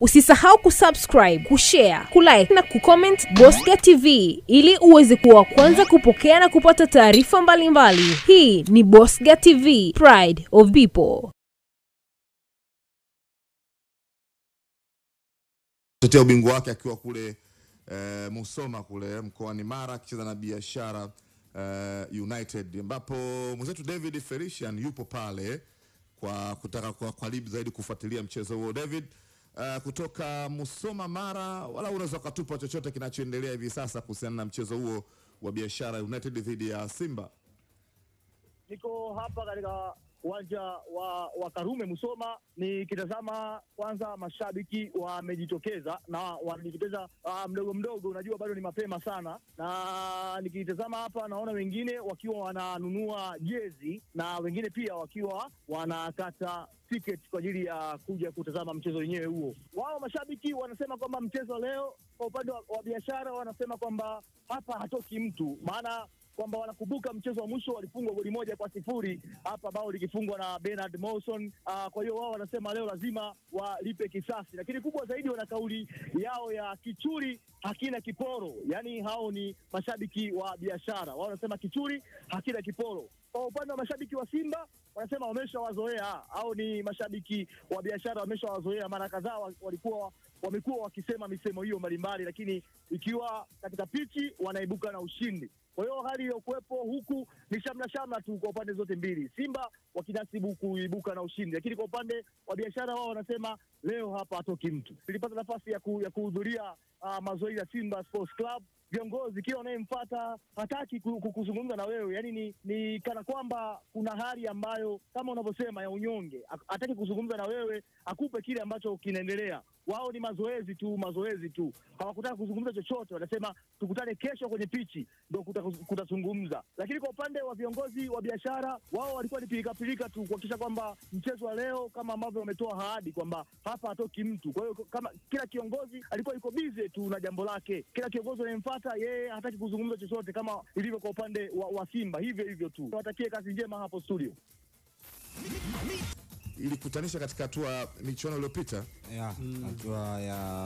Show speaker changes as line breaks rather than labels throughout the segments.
Usisahau kusubscribe, kushare, kulike na kucomment Bosca TV ili uweze kuwa wa kwanza kupokea na kupata taarifa mbalimbali. Hii ni Bosca TV, Pride of People.
tetea ubingwa wake akiwa kule eh, Musoma kule mkoani Mara akicheza na Biashara eh, United, ambapo mwenzetu David Felician yupo pale kwa kutaka kwa karibu zaidi kufuatilia mchezo huo. David, eh, kutoka Musoma Mara, wala unaweza ukatupa chochote kinachoendelea hivi sasa kuhusiana na mchezo huo wa Biashara United dhidi ya Simba?
Niko hapa katika uwanja wa, wa Karume Musoma, nikitazama kwanza mashabiki wamejitokeza na wanajitokeza uh, mdogo mdogo, unajua bado ni mapema sana, na nikitazama hapa naona wengine wakiwa wananunua jezi na wengine pia wakiwa wanakata tiketi kwa ajili ya kuja kutazama mchezo wenyewe huo. Wao mashabiki wanasema kwamba mchezo leo, kwa upande wa, wa biashara wanasema kwamba hapa hatoki mtu, maana kwamba wanakumbuka mchezo wa mwisho walifungwa goli moja kwa sifuri hapa, bao likifungwa na Bernard Mawson. Uh, kwa hiyo wao wanasema leo lazima walipe kisasi, lakini kubwa zaidi wana kauli yao ya kichuri hakina kiporo, yaani hao ni mashabiki wa biashara. Wao wanasema kichuri hakina kiporo. Kwa upande wa mashabiki wa Simba wanasema wameshawazoea, au ni mashabiki wa biashara wameshawazoea. Mara kadhaa wa- walikuwa wamekuwa wakisema misemo hiyo mbalimbali, lakini ikiwa katika pichi wanaibuka na ushindi. Kwa hiyo hali iliyokuwepo huku ni shamra shamra tu kwa upande zote mbili, Simba wakinasibu kuibuka na ushindi, lakini kwa upande wa biashara wao wanasema leo hapa hatoki mtu. Nilipata nafasi ya, ku, ya kuhudhuria uh, mazoezi ya Simba Sports Club viongozi kila unayemfuata hataki ku- ku- kuzungumza na wewe, yani ni, ni kana kwamba kuna hali ambayo kama unavyosema ya unyonge, Ha- hataki kuzungumza na wewe, akupe kile ambacho kinaendelea. Wao ni mazoezi tu, mazoezi tu, hawakutaka kuzungumza chochote. Wanasema tukutane kesho kwenye pichi ndo kuta- kutazungumza. Lakini kwa upande wa viongozi wa biashara, wao walikuwa ni pilikapilika tu kuhakikisha kwamba mchezo wa leo kama ambavyo wametoa ahadi kwamba hapa hatoki mtu. Kwa hiyo kama kila kiongozi alikuwa yuko bize tu na jambo lake, kila kiongozi anayemfuata yeye hataki kuzungumza chochote, kama ilivyo kwa upande wa, wa Simba, hivyo hivyo tu. Watakie kazi njema hapo studio.
Ilikutanisha katika hatua michuano iliyopita
ya hatua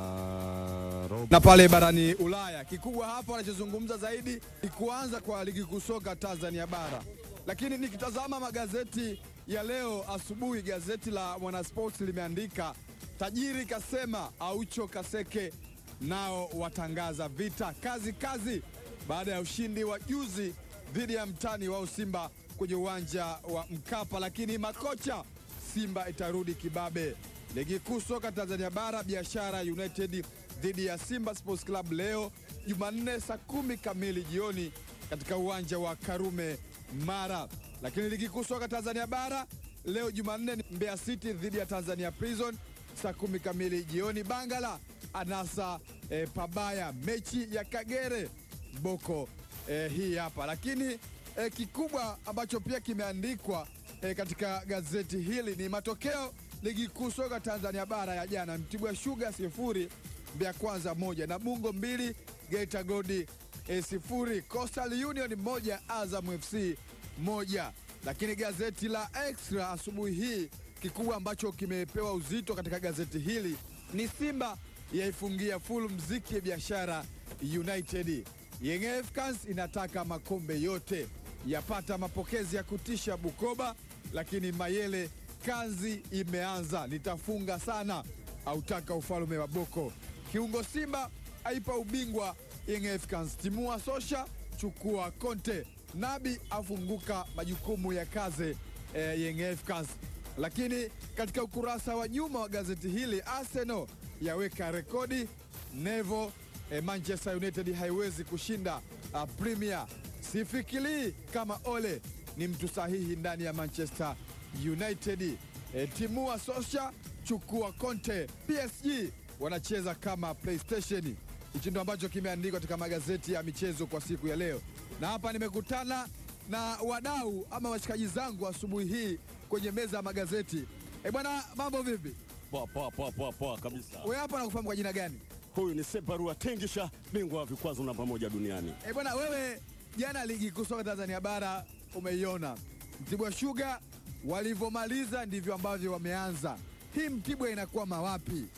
ya robo na pale barani Ulaya. Kikubwa hapa wanachozungumza zaidi ni kuanza kwa ligi kuu soka Tanzania bara, lakini nikitazama magazeti ya leo asubuhi, gazeti la Mwanaspoti limeandika tajiri kasema Aucho Kaseke nao watangaza vita kazi kazi baada ya ushindi wa juzi dhidi ya mtani wao Simba kwenye uwanja wa Mkapa, lakini makocha Simba itarudi kibabe. Ligi kuu soka Tanzania bara, Biashara United dhidi ya Simba Sports Club leo Jumanne saa kumi kamili jioni katika uwanja wa Karume Mara. Lakini ligi kuu soka Tanzania bara leo Jumanne ni Mbeya City dhidi ya Tanzania Prison saa kumi kamili jioni. Bangala anasa eh, pabaya mechi ya Kagere Boko eh, hii hapa lakini eh, kikubwa ambacho pia kimeandikwa eh, katika gazeti hili ni matokeo ligi kuu soka Tanzania bara ya jana: Mtibwa Sugar sifuri Mbeya Kwanza moja Namungo mbili Geita Gold eh, sifuri Coastal Union moja Azam FC moja. Lakini gazeti la Extra asubuhi hii kikubwa ambacho kimepewa uzito katika gazeti hili ni Simba yaifungia full mziki ya biashara United. Young Africans inataka makombe yote, yapata mapokezi ya kutisha Bukoba, lakini Mayele kazi imeanza, nitafunga sana, autaka ufalme wa Boko. Kiungo Simba aipa ubingwa Young Africans, timua Sosha, chukua Conte, Nabi afunguka majukumu ya kazi eh, Young Africans. Lakini katika ukurasa wa nyuma wa gazeti hili Arsenal yaweka rekodi Nevo eh, Manchester United haiwezi kushinda uh, Premier. Sifikiri kama Ole ni mtu sahihi ndani ya Manchester United. Eh, timua Sosha, chukua Conte. PSG wanacheza kama PlayStation. Hichi ndo ambacho kimeandikwa katika magazeti ya michezo kwa siku ya leo, na hapa nimekutana na wadau ama washikaji zangu asubuhi hii kwenye meza ya magazeti. Eh bwana, mambo vipi?
Poa poa poa poa poa kabisa.
Wewe hapa nakufahamu kwa jina gani?
Huyu ni Separua Tengisha, bingwa wa vikwazo namba moja duniani.
Eh bwana, wewe jana ligi kuu soka Tanzania bara umeiona, Mtibwa Sugar walivyomaliza ndivyo ambavyo wameanza. Hii Mtibwa inakwama wapi?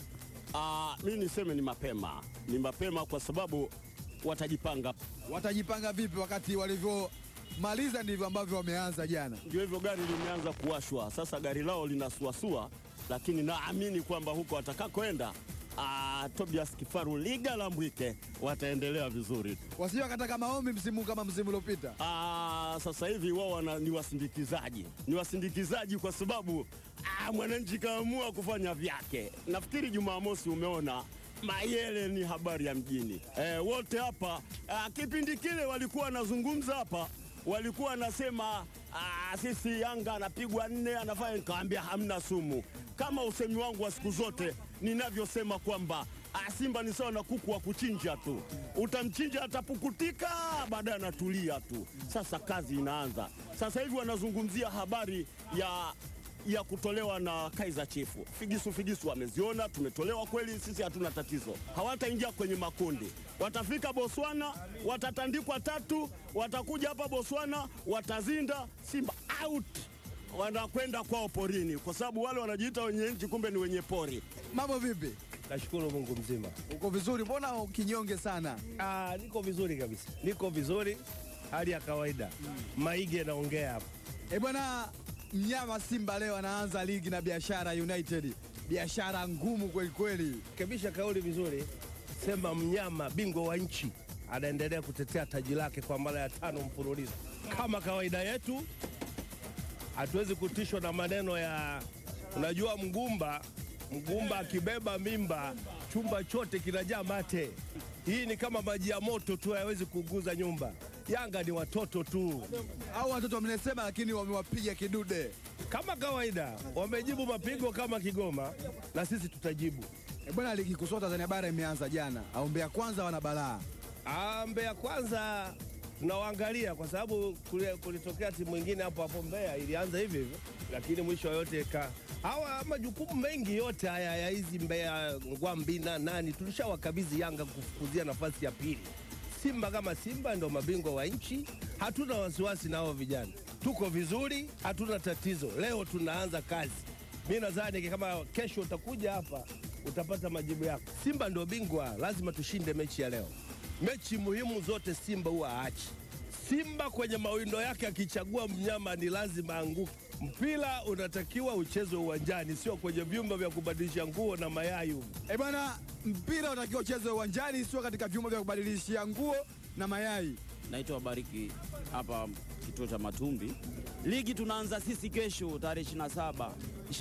Ah, mi niseme ni mapema, ni mapema kwa sababu watajipanga.
Watajipanga vipi wakati walivyomaliza ndivyo ambavyo wameanza jana?
Ndio hivyo, gari limeanza kuwashwa sasa, gari lao linasuasua, lakini naamini kwamba huko watakakoenda ah, Tobias Kifaru Liga la Mbwike wataendelea vizuri.
Wasije wakataka maombi msimu kama msimu uliopita.
Ah, sasa hivi wao wana- ni wasindikizaji, ni wasindikizaji kwa sababu ah, mwananchi kaamua kufanya vyake. Nafikiri Jumamosi umeona Mayele ni habari ya mjini eh, wote hapa ah, kipindi kile walikuwa wanazungumza hapa, walikuwa wanasema ah, sisi Yanga anapigwa nne anafanya, nikaambia hamna sumu, kama usemi wangu wa siku zote ninavyosema kwamba ah, Simba ni sawa na kuku wa kuchinja tu, utamchinja atapukutika, baadaye anatulia tu. Sasa kazi inaanza sasa hivi, wanazungumzia habari ya ya kutolewa na Kaizer Chiefs. Figisu figisu wameziona, tumetolewa kweli, sisi hatuna tatizo. Hawataingia kwenye makundi, watafika Botswana, watatandikwa tatu, watakuja hapa Botswana, watazinda Simba out, wanakwenda kwao porini, kwa sababu wale wanajiita wenye nchi, kumbe ni wenye pori.
Mambo vipi?
Nashukuru Mungu mzima.
Uko vizuri? Mbona kinyonge sana?
Ah, niko vizuri kabisa, niko vizuri, hali ya kawaida. Maige naongea hapa.
E bwana, mnyama Simba leo anaanza ligi na Biashara United, biashara ngumu kweli kweli.
Kebisha kauli vizuri, sema mnyama bingwa wa nchi anaendelea kutetea taji lake kwa mara ya tano mfululizo. Kama kawaida yetu, hatuwezi kutishwa na maneno ya unajua, mgumba mgumba akibeba mimba chumba chote kinajaa mate. Hii ni kama maji ya moto tu, hayawezi kuguza nyumba. Yanga ni watoto tu.
Au watoto wamesema, lakini wamewapiga kidude.
Kama kawaida wamejibu mapigo kama Kigoma, na sisi tutajibu.
E bwana, ligi kuu soka Tanzania bara imeanza jana, au Mbeya kwanza wana balaa.
Ah, Mbeya kwanza tunawaangalia kwa sababu kule- kulitokea timu nyingine hapo hapo Mbeya ilianza hivi hivyo, lakini mwisho yote ka hawa majukumu mengi yote haya ya hizi Mbeya Ngwambi na nani tulishawakabidhi Yanga kufukuzia nafasi ya pili. Simba kama Simba ndio mabingwa wa nchi, hatuna wasiwasi na hao vijana, tuko vizuri, hatuna tatizo. Leo tunaanza kazi. Mi nadhani kama kesho utakuja hapa utapata majibu yako. Simba ndio bingwa, lazima tushinde mechi ya leo. Mechi muhimu zote Simba huwa haachi. Simba kwenye mawindo yake akichagua mnyama ni lazima anguke. Mpira unatakiwa uchezwe uwanjani, sio kwenye vyumba vya kubadilisha nguo na mayai huko.
E bwana, mpira unatakiwa uchezwe uwanjani, sio katika vyumba vya kubadilishia nguo na mayai.
Naitwa Bariki hapa kituo cha Matumbi. Ligi tunaanza sisi kesho tarehe 27,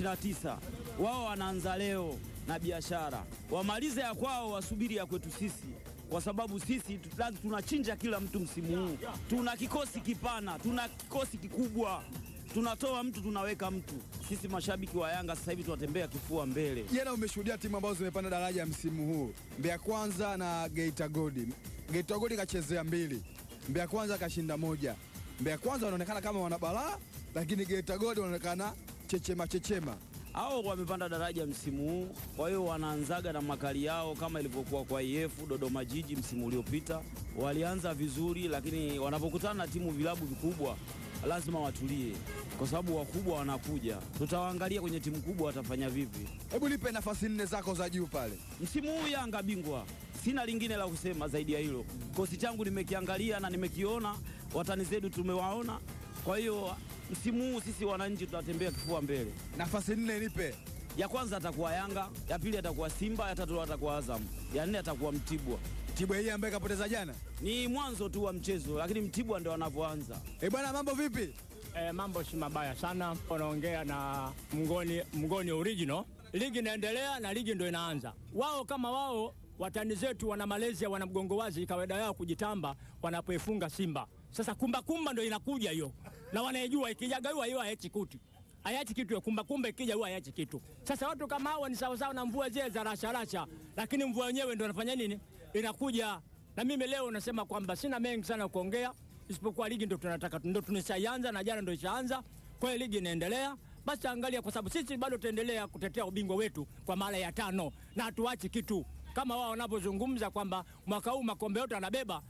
29. Wao wanaanza leo na biashara, wamalize ya kwao, wasubiri ya kwetu sisi, kwa sababu sisi tu- tunachinja kila mtu msimu huu. Tuna kikosi kipana, tuna kikosi kikubwa, tunatoa mtu tunaweka mtu. Sisi mashabiki wa Yanga sasa hivi tunatembea kifua mbele.
Jana umeshuhudia timu ambazo zimepanda daraja msimu huu, Mbeya Kwanza na Geita Gold. Geita Gold kachezea mbili, Mbeya Kwanza kashinda moja. Mbeya Kwanza wanaonekana kama wana balaa, lakini Geita Gold wanaonekana chechema chechema.
hao wamepanda daraja msimu huu, kwa hiyo wanaanzaga na makali yao kama ilivyokuwa kwa IF Dodoma Jiji msimu uliopita. Walianza vizuri, lakini wanapokutana na timu vilabu vikubwa lazima watulie, kwa sababu wakubwa wanakuja. Tutawaangalia kwenye timu kubwa watafanya vipi.
Hebu nipe nafasi nne zako za juu pale.
Msimu huu Yanga bingwa, sina lingine la kusema zaidi ya hilo. Kosi changu nimekiangalia na nimekiona, watani zetu tumewaona. Kwa hiyo msimu huu sisi wananchi tutatembea kifua mbele.
Nafasi nne nipe.
ya kwanza atakuwa Yanga, ya pili atakuwa Simba, ya tatu atakuwa Azam, ya nne atakuwa Mtibwa.
Tibwa hii ambaye kapoteza jana.
Ni mwanzo tu wa mchezo, lakini Mtibwa ndio wanavyoanza.
E bwana, mambo vipi?
E, mambo si mabaya sana. Wanaongea na Mngoni, Mngoni original. Ligi inaendelea na ligi ndio inaanza. Wao kama wao watani zetu wana Malaysia, wana mgongo wazi, kawaida yao kujitamba wanapoifunga Simba. Sasa kumba kumba ndio inakuja hiyo, na wanaijua ikijaga hiyo hiyo haiachi kitu hayati kitu ya kumba kumba, ikija huwa hayati kitu. Sasa watu kama hawa ni sawasawa na mvua zile za rasha rasha, lakini mvua yenyewe ndio inafanya nini? Inakuja. Na mimi leo nasema kwamba sina mengi sana kuongea, isipokuwa ligi ndio tunataka, ndio tunishaianza na jana ndio ishaanza. Kwa hiyo ligi inaendelea, basi angalia, kwa sababu sisi bado tutaendelea kutetea ubingwa wetu kwa mara ya tano na hatuachi kitu, kama wao wanavyozungumza kwamba mwaka huu makombe yote anabeba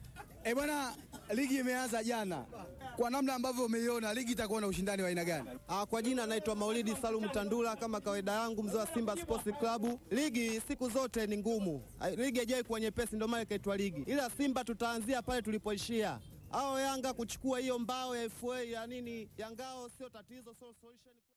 Eh bwana, ligi imeanza jana. Kwa namna ambavyo umeiona, ligi itakuwa na ushindani wa aina gani?
Ah, kwa jina naitwa Maulidi Salum Tandula, kama kawaida yangu mzee wa Simba Sports Club. Ligi siku zote ni ngumu, Ah, ligi haijai kuwa nyepesi, ndio maana ikaitwa ligi, ila Simba tutaanzia pale tulipoishia. Hao Yanga kuchukua hiyo mbao ya FA ya nini ya ngao sio tatizo, sio solution.